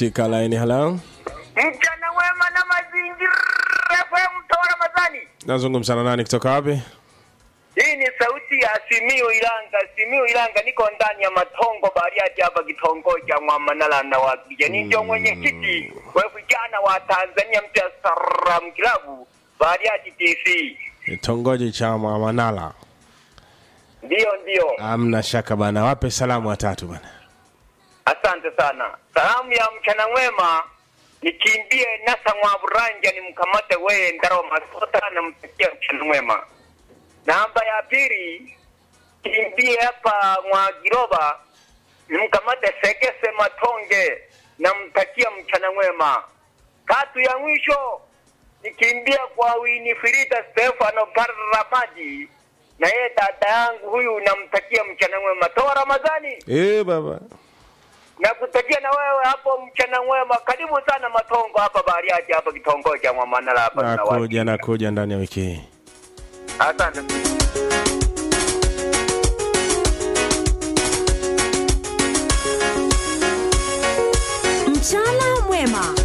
katika laini. Halo, Mchana wema na mazingira FM Toa Ramadhani. nazungumza na nani kutoka wapi? Hii ni sauti ya Simiu Ilanga. Simiu Ilanga, niko ndani ya Matongo Bariadi hapa kitongoji cha Mwamanala na wakija. Ni ndio mwenyekiti wa vijana wa Tanzania mpya Saram Kilabu Bariadi DC. Kitongoji cha Mwamanala. Ndiyo, ndiyo. Amna shaka bana, wape salamu watatu bana. Asante sana. Salamu ya mchana mwema nikimbie nasa mwaburanja ni mkamate weye ndaro masota na mtakia mchana mwema. Namba ya pili kimbie hapa mwagiroba ni mkamate segese matonge na mtakia mchana mwema. Tatu ya mwisho nikimbia kwa Winifrida Stefano Paramaji na yeye dada yangu huyu namtakia mchana mwema. Toa Ramadhani Eh baba, na kutakia na wewe hapo mchana mwema. Karibu sana Matongo hapa Bariadi hapa kitongoji cha Mwamanala hapa na nakuja nakuja ndani ya wiki hii. Asante. Mchana mwema.